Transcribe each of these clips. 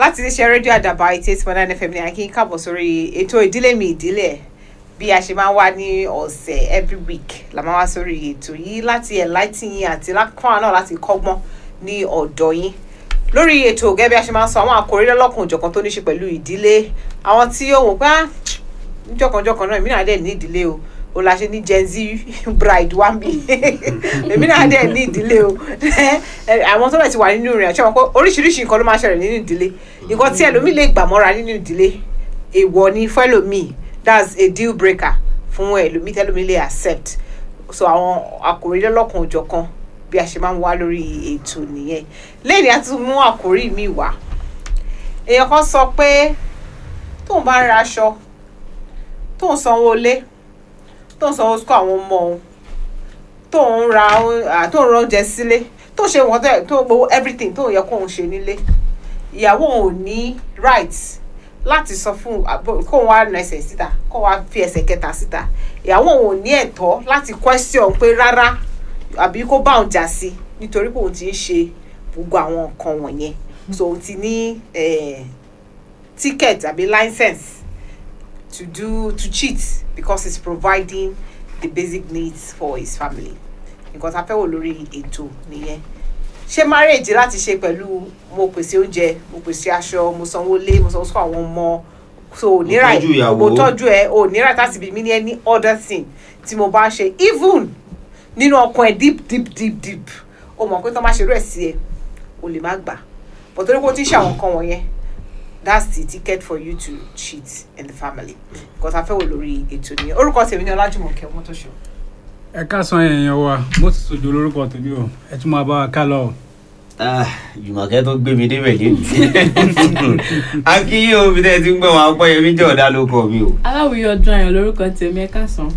láti iléeṣẹ́ rédíò àdàbà eighty eight point nine fm ní akínyìn káàbọ̀ sórí ètò ìdílé mi ìdílé ẹ̀ bí a ṣe máa ń wá ní ọ̀sẹ̀ every week la máa wá sórí ètò yìí láti enlighten yín àti fáwọn náà láti kọ́gbọ́n ní ọ̀dọ̀ yín lórí ètò gẹ́gẹ́ bí a ṣe máa ń sọ àwọn àkòrí lọ́lọ́kùn òjọ̀kan tó ní ṣe pẹ̀lú ìdílé àwọn tí ó wò pé ah jọ̀kanjọ̀kan náà èmi náà dẹ̀ ní ìdílé o o la ṣe ní gen z bride wá bí èmi náà dẹ̀ ní ìdílé o àwọn tó bẹ̀ ti wà nínú rẹ̀ ṣé wọn pé oríṣiríṣi nǹkan ló máa ṣẹlẹ̀ nínú ìdílé nǹkan tí ẹlòmíì lè gbà mọ́ra nínú ìdílé èèwọ̀ ni fún ẹlòmíì that's a deal breaker fún ẹlòmíì tẹlòmíì lè accept so àwọn àkòrí lọ́lọ́kan òjọ̀kan bí a ṣe máa ń wá lórí ètò nìyẹn lẹ́yìn a tún mú àkòrí mi wá èèyàn kan sọ pé tóun bá ń ra aṣọ tóun sanwó lé tóun sanwó sukọ àwọn ọmọ òun tóun ra tóun ra oúnjẹ sílé tóun ṣe nǹkan tó yẹ tóun gbowó everything tóun yẹ kóun ṣe nílé ìyàwó òun ò ní right láti sọ fún kóun wá na ẹsẹ̀ síta kóun wá fi ẹsẹ̀ kẹta síta ìyàwó òun ò ní ẹ̀tọ́ láti question pé rárá àbí kó bá òun jà sí nítorí pé òun ti ń ṣe gbogbo àwọn nǹkan wọ̀nyẹn so òun ti ní ticket àbí license to do to cheat because he's providing the basic needs for his family nǹkan tá a fẹ́ wò lórí ètò nìyẹn ṣé marriage láti ṣe pẹ̀lú mo pèsè oúnjẹ mo pèsè aṣọ mo sanwó lé mo sanwó sọ àwọn ọmọ so ò ní right mo tọ́jú ẹ ò ní right láti bí mi ní any other thing tí mo bá ń ṣe even nínú ọkàn ẹ deep deep deep deep o mọ̀ pé tó má ṣe rú ẹ̀ sí ẹ o lè má gbà but torí pé o ti ṣe àwọn nǹkan wọ̀nyẹn that's the ticket for you to cheat in the family because a fẹ́ wò lórí ètò nìyẹn orúkọ tèmi ní ọlájúmọ̀kẹ́ ọmọtọ́ṣọ. ẹ káàsán èèyàn wa mo ti sojú lórúkọ tèmi o ẹ tún máa bá wa ká lọ. jùmọ̀kẹ́ tó gbé mi débẹ̀ lẹ́nu akíyí omi tẹ́ ti ń gbọ́ wọn apọ́yẹmí jẹ́ ọ̀dà ló kọ́ mi o. aláwìyí ọdún ayọ̀ lórúkọ tèmi ẹ káàsán.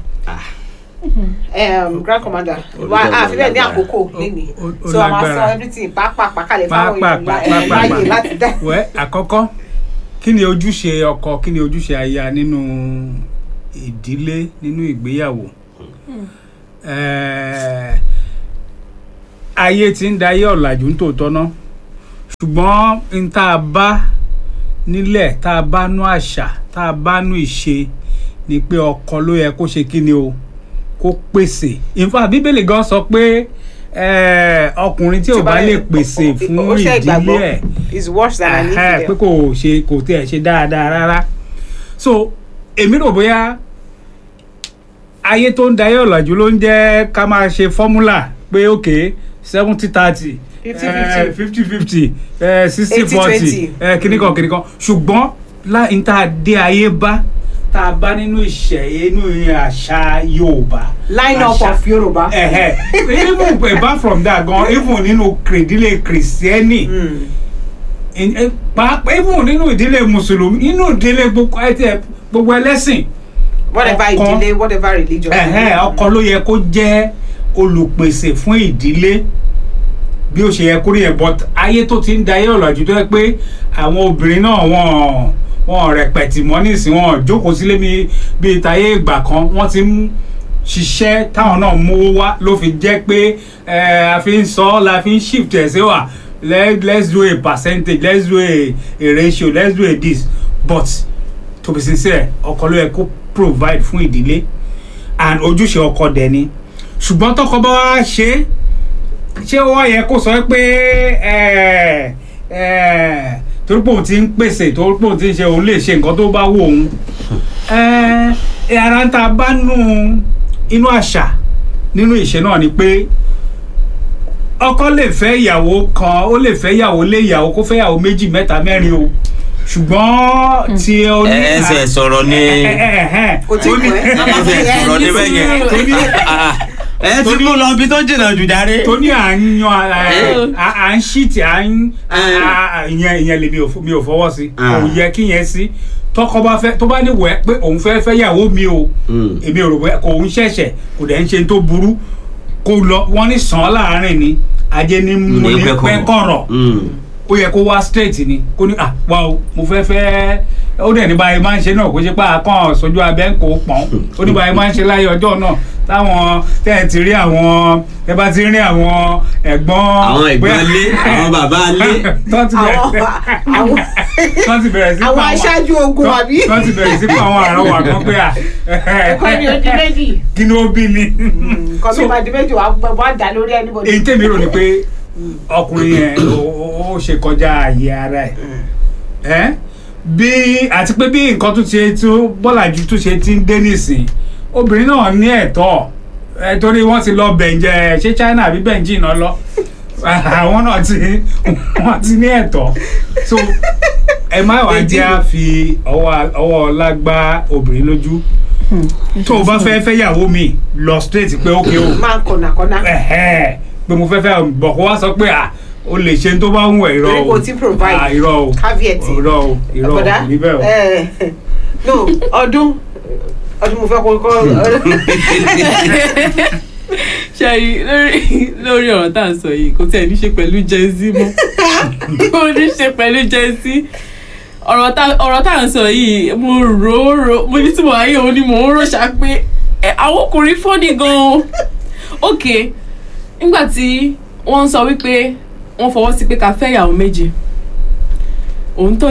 Um, grand commander wa a fi bẹ́ẹ̀ ní àkókò lẹ́nìí so a máa sọ everything pàápàá kalẹ̀ fáwọn èèyàn láyè láti dá. wẹ́ àkọ́kọ́ kí ni ojúṣe ọkọ kí ni ojúṣe aya nínú ìdílé nínú ìgbéyàwó ayé ti ń dayé ọ̀làjú ń tòótọ́ ná ṣùgbọ́n n tá a bá nílẹ̀ tá a bá nú àṣà tá a bá nú ìṣe ni pé ọkọ ló yẹ kó ṣe kí ni o kó pèsè ìfà bíbélì gan sọ pé ọkùnrin tí ò bá lè pèsè fún ìdílé ẹ̀ is worse than an infidel. pé kò ṣe kò tiẹ̀ ṣe dáadáa rárá so èmi rò bóyá ayé tó ń dayé ọ̀làjú ló ń jẹ́ ká máa ṣe fọ́múlà pé ok seventy thirty fifty fifty sixty forty kìnnìkan kìnnìkan ṣùgbọ́n láì tá a dé ayé bá tá a bá nínú ìṣẹ̀ inú àṣà yorùbá. line up of yorùbá. even apart from that gan even nínú ìdílé kìrìsìtẹ́nì pàápàá even nínú ìdílé mùsùlùmí nínú ìdílé gbogbo ẹlẹ́sìn. whatever ìdílé whatever religion. ọkọ ló yẹ kó jẹ́ olùpèsè fún ìdílé bí ó ṣe yẹ kó rí yẹn but ayé tó ti ń da ayé ọ̀làjú tó yẹ pé àwọn obìnrin náà wọ́n wọn rẹpẹtì mọ nísìnyí wọn jókòó sílé mi bíi tayé ìgbà kan wọn ti ń ṣiṣẹ́ táwọn náà mówó wá ló fi jẹ́ pé a fi ń sọ la fi ń shift ẹ̀ sí wa let's do a percentage let's do a, a ratio let's do a this but to be sincere ọkọ ló yẹ kó provide fún ìdílé and ojúṣe ọkọ dẹ̀ ni ṣùgbọ́n tọkọ bá wá ṣe ṣé wọ́n yẹ kó sọ pé ẹ̀ẹ́ ẹ̀ẹ́ torí pé òun ti ń pèsè torí pé òun ti ń ṣe òun lè ṣe nǹkan tó bá wù òun ẹ ara ń ta bá nù inú àṣà nínú ìṣe náà ni pé ọkọ lè fẹ́ ìyàwó kan ó lè fẹ́ ìyàwó lé ìyàwó kó fẹ́ ìyàwó méjì mẹ́ta mẹ́rin o ṣùgbọ́n tí o ní. ẹsẹ̀ sọ̀rọ̀ ni kò tí kò ẹ́ ẹsẹ̀ sọ̀rọ̀ ni bẹ́ẹ̀ yẹn ẹ ti mú lọ bí tó jìnnà jù járe. tó ní à ń yan à ń ṣíìtì à ń ìyẹn ìyẹn lè mi ò fọwọ́ sí kò yẹ kí yẹn sí tọkọ bá fẹ́ tó bá ní wẹ pé òun fẹ́ fẹ́ yàwó mi o èmi ò rò pé kò ń ṣẹ̀ṣẹ̀ kò dẹ̀ ń ṣe tó burú kó lọ wọ́n ní sàn án láàárín ni ajé ní mú ní pẹ́ kọ̀rọ̀ ó yẹ kó wá straight ni kó ní ah wa o mo fẹ́ fẹ́ ó dẹ̀ ní báyìí máa ń ṣe náà kó ṣe pé àkàn sójú abẹ́ ń kó pọ̀n ó ní báyìí máa ń ṣe láyé ọjọ́ náà táwọn tẹ́ ẹ ti rí àwọn ẹ bá ti rí àwọn ẹ̀gbọ́n àwọn ẹ̀gbọ́n lé àwọn bàbá lé tó ti bẹ̀ àwọn àwọn wọ́n ti bẹ̀rẹ̀ sí àwọn pa aṣáájú ogun tọ́- àbí wọ́n ti bẹ̀rẹ̀ sí pa àwọn àrọ́wà kan pé à ẹ̀kọ́ ni ojú méjì kí ni ó bí ni. nǹkan So, tó bá di méjì wàá gbọ́ wàá dá lórí anybody. èyí tèmi rò ni pé ọkùnrin yẹn ó- ó ó ṣe kọjá àyè ara ẹ̀ ẹ́ bí àti pé bí nǹkan tó ṣe tó bọ́làjú tó ṣe ti ń dé nísìn obìnrin náà ní ẹ̀tọ́ ẹ torí wọ́n ti lọ bẹ̀ǹjẹ̀ ṣé China àbí bẹ̀ǹjì náà lọ àwọn náà ti wọ́n ti ní ẹ̀tọ́ so ẹ má wá jẹ́ à fi ọwọ́ ọwọ́ ọlá gbá obìnrin lójú tó o bá fẹ́ fẹ́ yàwó mi lọ straight pé ókè o máa ń kọ̀nà kọ̀nà. ẹ̀hẹ́ pé mo fẹ́ fẹ́ bọ̀ kó wá sọ pé à o lè ṣe tó bá ń wẹ̀ irọ́ Torí o kò tí provide. Ah, irọ́ o caveat. irọ́ o irọ́ o Bọ̀dá, kò rí bẹ́ẹ̀ o. eh, no ọdún ọdún mo fẹ́ kó kọ́ ṣẹ́yìn lórí lórí ọ̀rọ̀ tá à ń sọ yìí kò tẹ̀ ní ṣe pẹ̀lú Gen Z mọ́ kò ní ṣe pẹ̀lú Gen Z ọ̀rọ̀ tá ọ̀rọ̀ tá à ń sọ yìí mo rò ó rò mo ní tí mo ayé òun ni mò ń rò ṣá pé ẹ, àwọn ọkùnrin fọ́nì gan-an ok nígbà tí wọ́n ń sọ wípé wọ́n fọwọ́ sí pé ká fẹ́ ìyàwó méjì òun tó